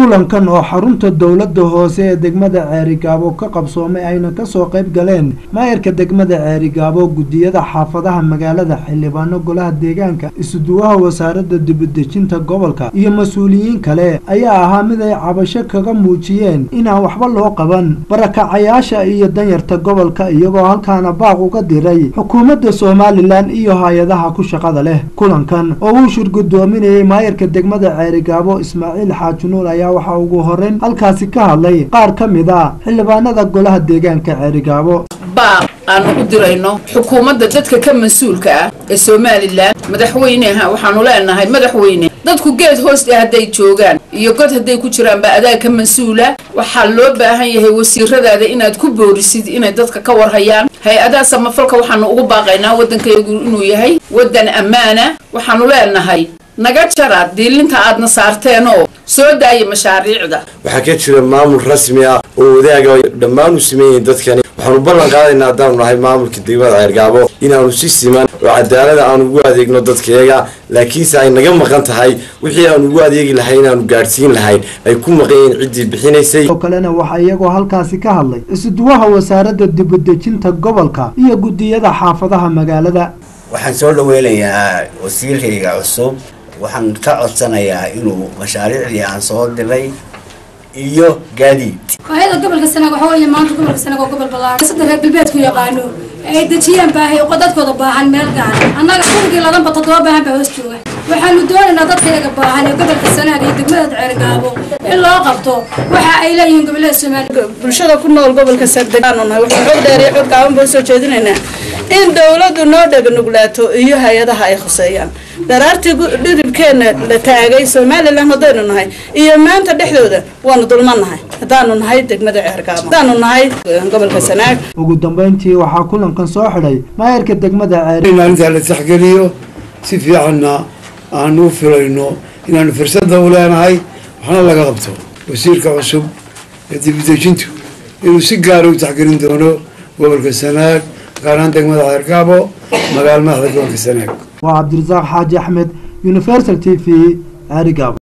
kulankan oo xarunta dowladda hoose ee degmada ceerigaabo ka qabsoomay ayna kasoo qayb galeen maayarka degmada ceerigaabo guddiyada xaafadaha magaalada xildhibaano golaha deegaanka isuduwaha wasaaradda dibadejinta gobolka iyo mas-uuliyiin kale ayaa ahaa mid ay cabasho kaga muujiyeen inaan waxba loo qaban barakacayaasha iyo danyarta gobolka iyagoo halkaana baaq uga diray xukuumadda somalilan iyo hay-adaha ku shaqada leh kulankan oo uu shir guddoominayay maayarka degmada ceerigaabo ismaaciil xaaji nuur ayaa waxaa ugu horeyn halkaasi ka hadlay qaar ka mid a xildhibaanada golaha deegaanka ceerigaabo baaq aanu u dirayno xukuumadda dadka ka mas-uulka ah ee somalilan madaxweyneha waxaanu leenahay madaxweyne dadku geed hoosta hadday joogaan iyo god hadday ku jiraanba adaa ka mas-uula waxaa loo baahan yahay wasiiradaada inaad ku boorisid inay dadka ka warhayaan hay-adaha samafalka waxaanu ugu baaqaynaa waddankaygu inuu yahay waddan ammaana waxaanu leenahay naga jara diilinta aadna saarteenoo soo daaya mashaariicda waxaa ka jira maamul rasmi ah oo wadaaga dhammaan u sameeyiin dadkani waxaanu ballan qaadaynaa haddaanu nahay maamulka degmada ceergaabo inaanu si siman oo cadaalada aanu ugu adeegno dadkayaga laakiinse ay naga maqan tahay wixii aanu ugu adeegi lahay inaanu gaadhsiin lahayn ay ku maqan yihiin ciddii bixinaysay oo kalena waxaa iyagoo halkaasi ka hadlay isuduwaha wasaaradda dibadejinta gobolka iyo guddiyada xaafadaha magaalada waxaan soo dhaweynayaa wasiirkayga cusub waxaan ka codsanayaa inuu mashaariicdii aan soo diray iyo gaadiid baahida gobolka sanaag waxaa weeye maanta gobolka sanaag oo gobol ballaaran saddex reer galbeedku yaqaano ay dejiyaan baahi oo dadkooda baahan meel gaar annaga kunigii ladanba toddoba baahan baa hoos jooga waxaanu doonaynaa dadkayaga baahan ee gobolka sanaag iyo degmada ceergaabo in loo qabto waxa ay leeyihiin gobollada soomaaliya bulshada ku nool gobolka sardeganu nahay waxaan xog dheer iyo xog gaaban baa soo jeedinaynaa in dawladdu noo dhegnuglaato iyo hay-adaha ay khuseeyaan daraartii dhiribkeenna la taagay somalilan haddaynu nahay iyo maanta dhexdooda waanu dulmannahay haddaanu nahay degmada ceergaabo haddaanu nahay gobolka sanaag ugu dambeyntii waxaa kulankan soo xidhay maayarka degmada ceeri maalintaa la taxgeliyo si fiicanna aanu u filayno inaanu fursadda u leenahay waxna laga qabto wasiirka cusub ee dibadejintu inuu si gaara u taxgelin doono gobolka sanaag gaar ahaan degmada ceergaabo magaalo madaxda gobolka sanaag waa cabdirasaaq xaaji axmed universal t v ceerigaabo